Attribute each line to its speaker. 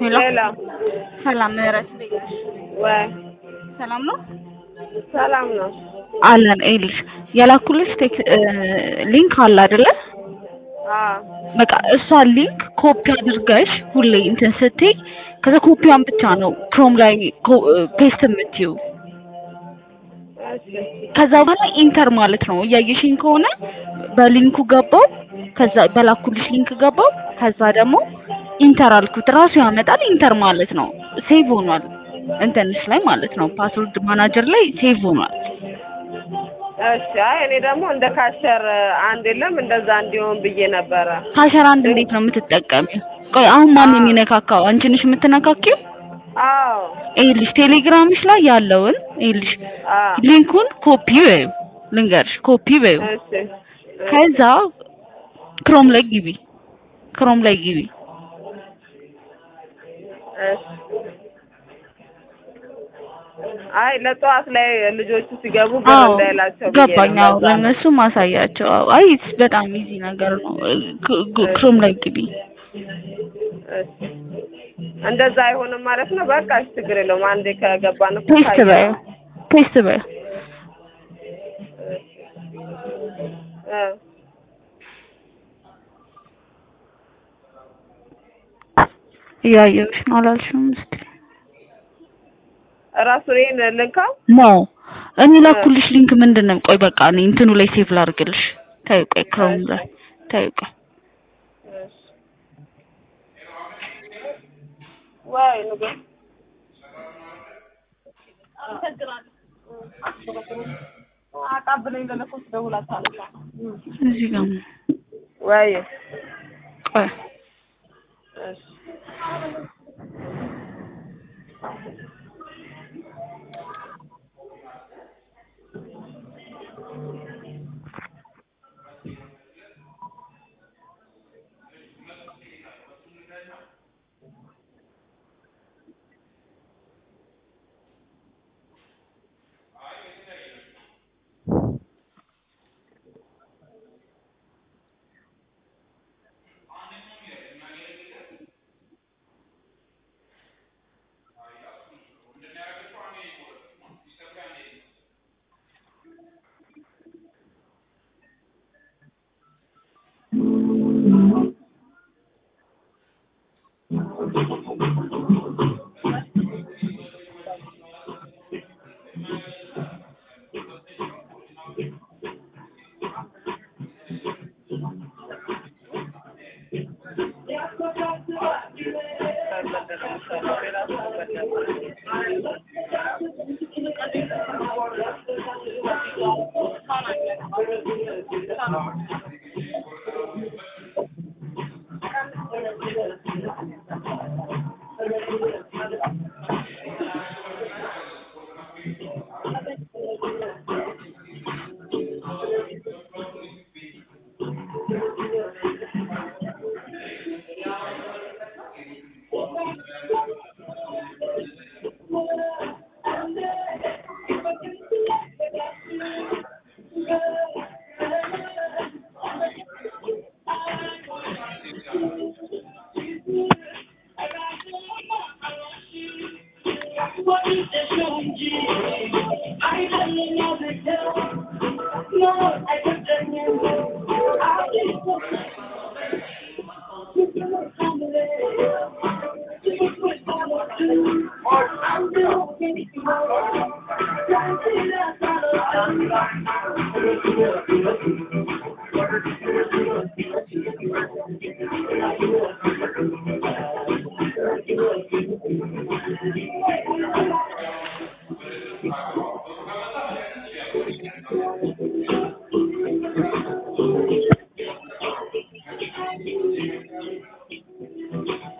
Speaker 1: ሄሎ
Speaker 2: ሄሎ
Speaker 1: ሰላም ምህረት እንዴት ነሽ?
Speaker 2: ወይ
Speaker 1: ሰላም ነው
Speaker 2: ሰላም ነው።
Speaker 1: አለን። ይኸውልሽ የላኩልሽ ቴክ ሊንክ አለ አይደለ?
Speaker 2: አዎ
Speaker 1: በቃ እሷን ሊንክ ኮፒ አድርገሽ ሁሌ እንትን ስትይ ከዛ ኮፒዋን ብቻ ነው ክሮም ላይ ፔስት የምትይው።
Speaker 2: እሺ
Speaker 1: ከዛ በኋላ ኢንተር ማለት ነው። እያየሽኝ ከሆነ በሊንኩ ገባው፣ ከዛ በላኩልሽ ሊንክ ገባው፣ ከዛ ደግሞ ኢንተር አልኩት ራሱ ያመጣል። ኢንተር ማለት ነው ሴቭ ሆኗል እንትንሽ ላይ ማለት ነው ፓስወርድ ማናጀር ላይ ሴቭ ሆኗል።
Speaker 2: እሺ። አይ እኔ ደግሞ እንደ ካሸር አንድ የለም እንደዛ እንዲሆን ብዬ ነበረ።
Speaker 1: ካሸር አንድ እንዴት ነው የምትጠቀሚው? ቆይ አሁን ማን የሚነካካው? አንቺ ነሽ የምትነካኪው?
Speaker 2: አዎ
Speaker 1: ይኸውልሽ ቴሌግራምሽ ላይ ያለውን ይኸውልሽ
Speaker 2: አዎ
Speaker 1: ሊንኩን ኮፒ በይው፣ ልንገርሽ ኮፒ በይው።
Speaker 2: እሺ
Speaker 1: ከዛ ክሮም ላይ ግቢ፣ ክሮም ላይ ግቢ።
Speaker 2: እሺ። አይ ለጠዋት ላይ ልጆቹ ሲገቡ ግር
Speaker 1: አዎ
Speaker 2: እንዳይላቸው ብዬ
Speaker 1: ገባኝ።
Speaker 2: ነው።
Speaker 1: አዎ
Speaker 2: ለዛ ነው።
Speaker 1: ለእነሱ ማሳያቸው። አዎ አይ በጣም ኢዚ ነገር ነው። ክ- ክ- ክሮም ላይ ግቢ።
Speaker 2: እሺ። እንደዛ አይሆንም ማለት ነው። በቃ እሺ፣ ችግር የለውም። አንዴ ከገባን እኮ
Speaker 1: ፔስት
Speaker 2: ካየነው።
Speaker 1: በይው፣ ፔስት በይው።
Speaker 2: እ
Speaker 1: እያየሁሽ ነው አላልሽም? እስኪ
Speaker 2: እራሱ እኔን ልንካው
Speaker 1: ኖ እኔ ላኩልሽ ሊንክ ምንድን ነው? ቆይ በቃ እኔ እንትኑ ላይ ሴቭ ላድርግልሽ። ተይው ቆይ ክሮም ላይ ተይው ቆይ
Speaker 2: እሺ። ወይ ንገር አቃብለኝ ለለኮስ ደውላት አለች።
Speaker 1: እዚህ ጋር ነው።
Speaker 2: ወይ
Speaker 1: ቆይ
Speaker 2: እሺ